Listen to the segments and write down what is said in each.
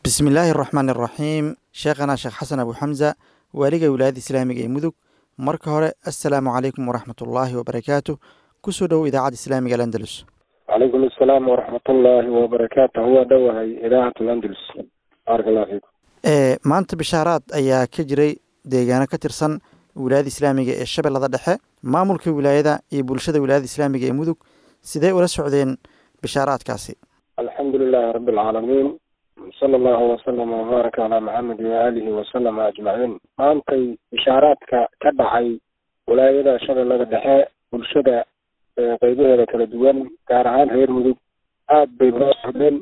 bismi illaahi araxmaan araxiim sheekhana sheekh xasan abu xamza waaliga wilaayadda islaamiga ee mudug marka hore assalaamu calaykum waraxmatullaahi wabarakaatu kusoo dhowow idaacadda islaamiga alandalus calaykum assalaam waraxmatullaahi wabarakaatu waa dhowahay idaacat alandalus baaraka allah fiikum maanta bishaaraad ayaa ka jiray deegaano ka tirsan wilaayada islaamiga ee shabeellada dhexe maamulka wilaayada iyo bulshada wilaayada islaamiga ee mudug sidee ula socdeen bishaaraadkaasi alxamdu lilaahi rabbi alcaalamiin sala allahu wasalam wabaaraka calaa maxamed waaalihi wasalama ajmaciin maantay bishaaraadka ka dhacay wilaayada shabeellada dhexe bulshada qeybaheeda kala duwan gaar ahaan reer mudug aad bay loo socdeen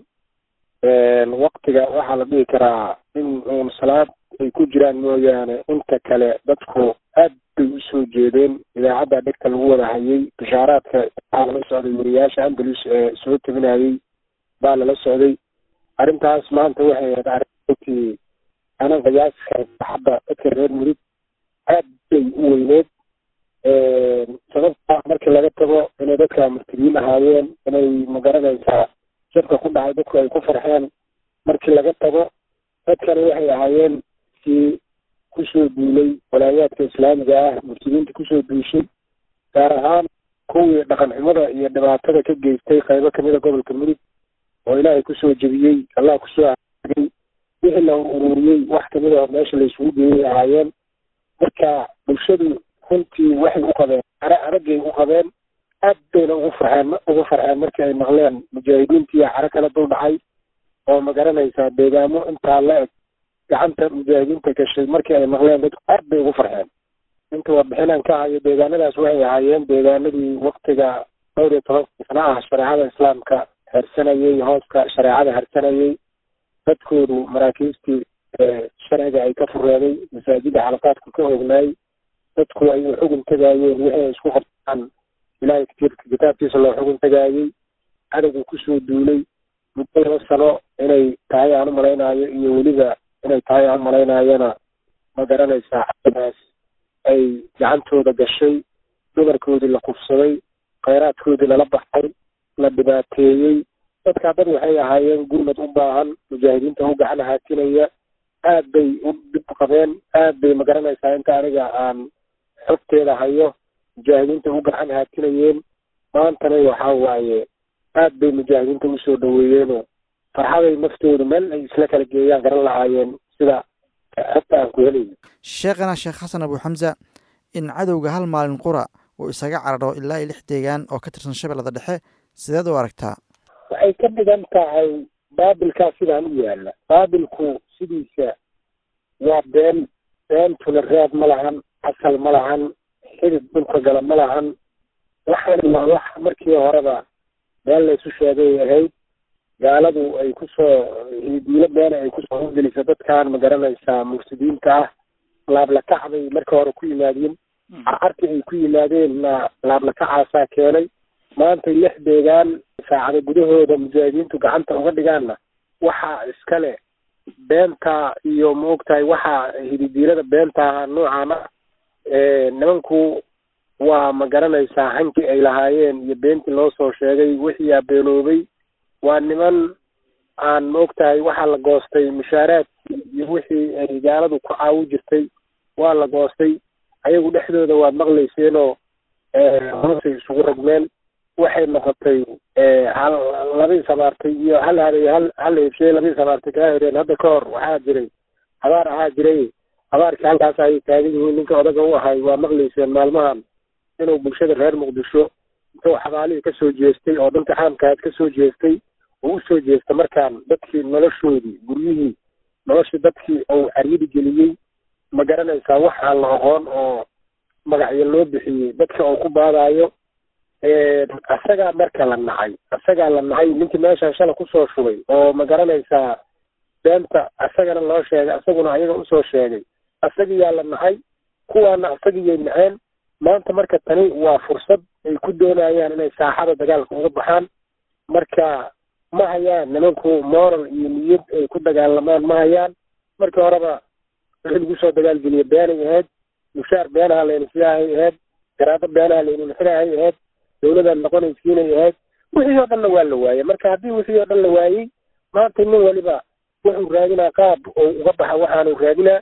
waktiga waxaa la dhihi karaa in uun salaad ay ku jiraan mooyaane inta kale dadku aad bay usoo jeedeen idaacadda dhegta lagu wada hayay bishaaraadka waxaa lala socday wariyaasha andalus ee soo tabinayay baa lala socday arrintaas maanta waxay ahayd arrintii ana qiyaasi hadda dadka reer mudug aad bay u weyneed sababta markii laga tago inay dadka murtidiin ahaayeen inay magaranaysaa jabka ku dhacay dadku ay ku farxeen markii laga tago dadkani waxay ahaayeen kii kusoo duulay walaayaadka islaamiga ah murtidiinta kusoo duushay gaar ahaan kuwii dhaqan xumada iyo dhibaatada ka geystay qaybo kamida gobolka mudug oo ilaahay kusoo jebiyey allah kusoo aagay wixii la ururiyey wax kamid oo meesha la isugu geeyay ahaayeen marka bulshadu runtii waxay u qabeen ara araggay u qabeen aad bayna ugu farxeen ugu farxeen markii ay maqleen mujaahidiintii caro kala dul dhacay oo magaranaysaa deegaamo intaa la eg gacanta mujaahidiinta gashay markii ay maqleen dadku aad bay ugu farxeen inta warbixinaan ka hayo deegaanadaas waxay ahaayeen deegaanadii waktiga dhowr iyo tobanka sana ah shareecada islaamka hersanayay hooska shareecada hersanayay dadkoodu maraakiistii sharciga ay ka fureeday masaajida xalaqaadku ka ognaay dadku ay u xugun tagaayeen wixii ay isku qabtaan ilaahay kitaabkiisa loo xugun tagaayey cadowga kusoo duulay muddo laba sano inay tahay aan u malaynaayo iyo weliba inay tahay aan malaynaayona ma garanaysaa cadowgaas ay gacantooda gashay dumarkoodii la kufsaday khayraadkoodii lala baxay la dhibaateeyey dadkaa dad waxay ahaayeen gurmad u baahan mujaahidiinta u gacan haatinaya aad bay u dhib qabeen aad bay magaranaysaa inta aniga aan xogteeda hayo mujaahidiinta u gacan haatinayeen maantana waxaa waaye aad bay mujaahidiinta usoo dhaweeyeenoo farxaday naftoodu meel ay isla kala geeyaan garan lahaayeen sida xogta aan ku helayo sheekhana sheekh xasan abu xamza in cadowga hal maalin qura uu isaga cararo ilaa iyo lix deegaan oo ka tirsan shabeellada dhexe sideed u aragtaa waxay ka dhigan tahay baabilkaa sidaan u yaala baabilku sidiisa waa been beentuna raad ma lahan asal ma lahan xidid dhulka gala ma lahan waxaana waa wax markii horeba been laysu sheegay ahayd gaaladu ay kusoo diilo beena ay kusoo horgelisa dadkan ma garanaysaa mufsidiinta ah laablakac bay marka hore ku yimaadeen carcarkii ay ku yimaadeenna laablakacaasaa keenay maantay lix deegaan saacada gudahooda mujaahidiintu gacanta uga dhigaanna waxaa iskale beenta iyo maogtahay waxaa hididiilada beenta ahaa noocaana nimanku waa ma garanaysaa hankii ay lahaayeen iyo beentii loo soo sheegay wixii abeenoobay waa niman aan maogtahay waxaa la goostay mushaaraadkii iyo wixii ay gaaladu ku caawi jirtay waa la goostay ayagu dhexdooda waad maqlayseenoo hoosay isugu rogmeen waxay noqotay hal labii samaartay iyo hal haday hal hal eebshay labii samaartay kaa hereen hadda ka hor waxaa jiray habaar ahaa jiray habaarkii halkaas ayay taagan yihiin ninka odaga u ahay waa maqlayseen maalmahan inuu bulshada reer muqdisho intuu xabaalihii kasoo jeestay oo dhanka caamkaad kasoo jeestay oo usoo jeesta markaan dadkii noloshoodii guryihii noloshii dadkii uu caryidi geliyey ma garanaysaa wax aan la aqoon oo magacyo loo bixiyey dadka uu ku baadaayo isagaa marka la nacay isagaa la nacay ninkii meeshaan shala kusoo shubay oo ma garanaysaa beenta isagana loo sheegay isaguna ayaga usoo sheegay isagiyaa la nacay kuwaana isagiyay naceen maanta marka tani waa fursad ay ku doonayaan inay saaxada dagaalka uga baxaan marka ma hayaan nimanku moral iyo niyad ay ku dagaalamaan ma hayaan markii horeba wixii lagu soo dagaalgeliya beenay ahayd mushaar beenaha layna sidaahay ahayd garaado beenaha layna xidaahay ahayd dawladaan noqonaysiinay ahayd wixii oo dhanna waa la waayey marka haddii wixii oo dhan la waayey maanta nin waliba wuxuu raadinaa qaab oo uga baxa waxaanu raadinaa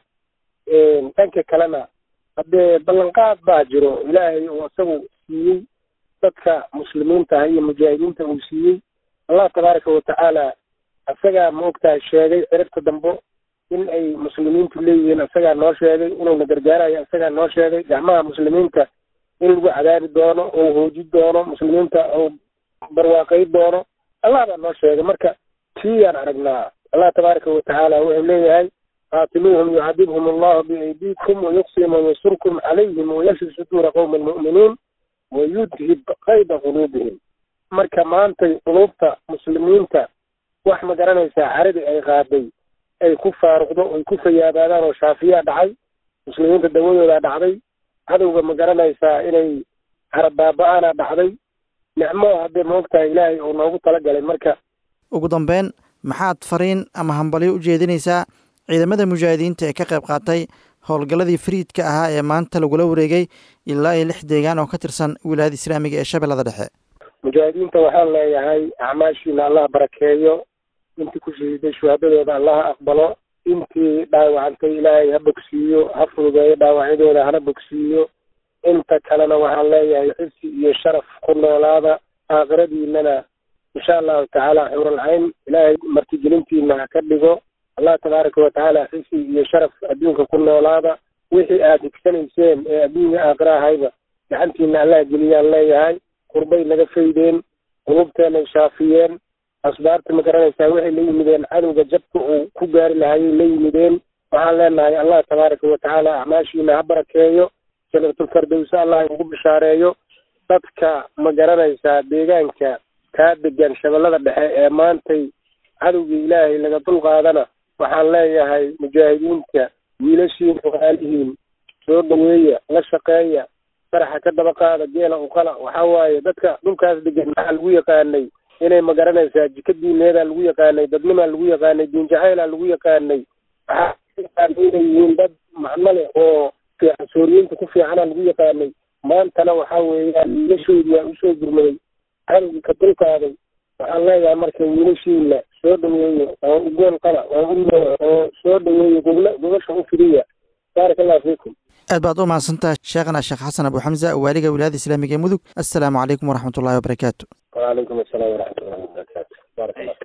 dhanka kalena haddee ballanqaad baa jiro ilaahay uu isagu siiyey dadka muslimiinta ah iyo mujaahidiinta uu siiyey allah tabaaraka watacaala isagaa maogtahay sheegay ciribta dambo in ay muslimiintu leeyihiin isagaa noo sheegay inuuna gargaarayo isagaa noo sheegay gacmaha muslimiinta in lagu cadaabi doono oo hooji doono muslimiinta oo barwaaqay doono allah baa noo sheegay marka tiiyaan aragnaa allah tabaaraka watacaala wuxuu leeyahay qaatiluuhum yucadibhum allahu biaydiikum wayuqsim wayansurkum calayhim wayashfi suduura qowmi almu'miniin wayudhib qayda quluubihim marka maantay quluubta muslimiinta wax ma garanaysaa caradii ay qaaday ay ku faaruqdo ay ku fayaabaadaan oo shaafiyaa dhacay muslimiinta dawadoodaa dhacday cadowga ma garanaysaa inay harabaaba-aana dhacday nicmo haddee maogtahay ilaahay uu noogu talagalay marka ugu dambeyn maxaad fariin ama hambalyo u jeedinaysaa ciidamada mujaahidiinta ee ka qayb qaatay howlgalladii fariidka ahaa ee maanta lagula wareegay ilaa iyo lix deegaan oo ka tirsan wilaayada islaamiga ee shabeellada dhexe mujaahidiinta waxaan leeyahay acmaashiina allah barakeeyo intii ku shahiiday shuhaadadooda allaha aqbalo intii dhaawacantay ilaahay ha bogsiiyo ha fududeeyo dhaawacyadooda hana bogsiiyo inta kalena waxaan leeyahay xisi iyo sharaf ku noolaada aakhiradiinana insha allahu tacaala xuuralcayn ilaahay martigelintiina ha ka dhigo allah tabaaraka watacaala xisi iyo sharaf adduunka ku noolaada wixii aad higsanayseen ee adduunya aakhira ahayba gacantiina allah geliyaan leeyahay qurbay naga faydeen qulubteenay shaafiyeen asbaarta ma garanaysaa waxay la yimideen cadowga jabka uu ku gaari lahayay la yimideen waxaan leenahay allah tabaaraka watacaala acmaashiina ha barakeeyo janatulfardowse allah ugu bishaareeyo dadka ma garanaysaa deegaanka kaa degan shabeellada dhexe ee maantay cadowgii ilaahay laga dulqaadana waxaan leeyahay mujaahidiinta wiilashiin walaalihiin soo dhaweeya la shaqeeya faraxa ka daba qaada geela uqala waxaa waaye dadka dhulkaas degan maxaa lagu yaqaanay inay ma garanaysaa jika diineedaa lagu yaqaanay dadnimaa lagu yaqaanay diinjacaylaa lagu yaqaanay waxaa inay yihiin dad macno leh oo fiican sooriyiinta ku fiicana lagu yaqaanay maantana waxaa weeyaan wiilashoodii waa usoo gurmaday cadowgii ka dulkaaday waxaan leeyahay marka wiilashiina soo dhaweeyo oo ugoon qala oo u oo soo dhaweeyo gobla gobasha u fidiya baaraka allahu fiikum aad baad u mahadsantaha sheekhana sheekh xasan abu xamza waaliga wilaayada islaamiga ee mudug assalaamu calaykum waraxmat ullahi wabarakaatu wacalaykum asalaam waraxmat ullahi wabarakaatu baarak allah